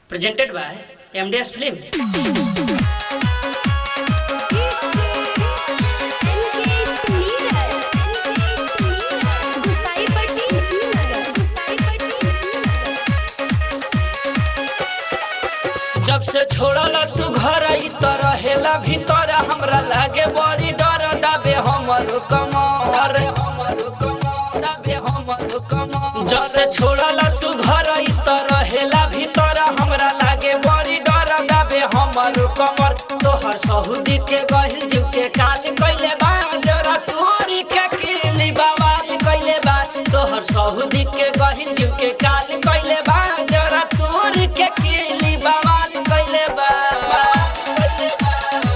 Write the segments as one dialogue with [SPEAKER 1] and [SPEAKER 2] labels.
[SPEAKER 1] presented by MDS Films. जब से छोड़ल तू घर ई तो रहेला भीतर हमरा लागे बड़ी डर दाबे हमर कमर दाबे हमर कमर जब से छोड़ल तू घर ई तो रहेला भीतर हमरा लागे बड़ी डर दाबे हमर कमर तोहर सहुदी के गहिल जीव के काल कइले बा जरा तोरी के किली बवाल कइले बा तोहर सहुदी के गहिल जीव के काल कइले बा जरा तोरी के किली बवाल कइले बा कइले बा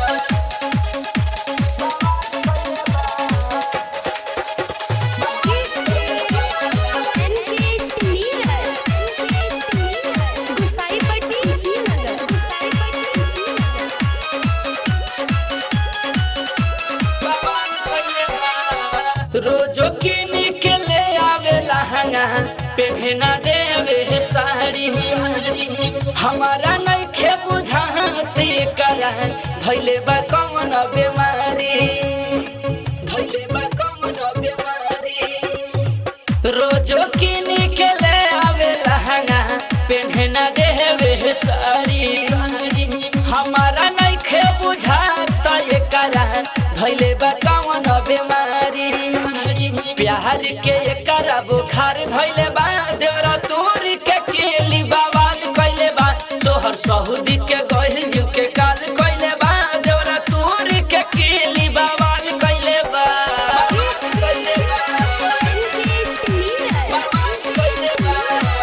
[SPEAKER 1] रोजो किन के ले आवे लहंगा पेहना देवे साड़ी हमारा नहीं खे बुझाती कर धैले बा कौन बीमारी धैले बा कौन बीमारी रोजो किन के ले आवे लहंगा पेहना देवे साड़ी हमारा नहीं खे बुझाता ये करा धैले बा कौन बीमारी प्यार के करा बुखार धैले बा देवरा तोर के केली बवाल कइले बा तोहर सहुदी के गहिल जीव के काल कइले बा देवरा तोर के केली बवाल कइले बा कइले बा कइले बा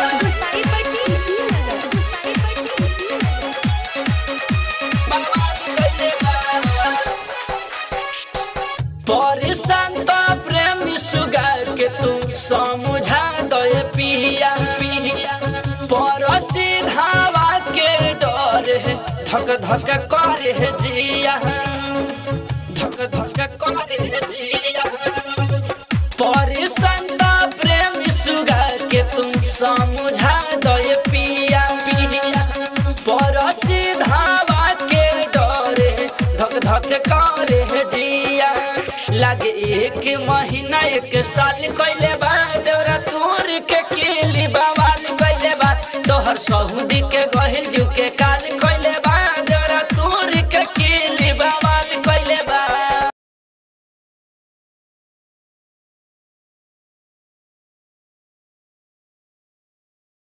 [SPEAKER 1] परेशान तो प्रेमी सुगार के तुम समझा दे पिया पड़ोसी धावा के डर है धक धक करे है जिया धक धक करे है जिया परेशान तो प्रेमी सुगार के तुम समझा दे पिया पिया पड़ोसी धावा के डर है धक धक करे है जिया लागे एक महीना एक साल कइले बा तोरा तोर के केली बवाल कइले बा तोहर सहुदी के गहिल जीव के का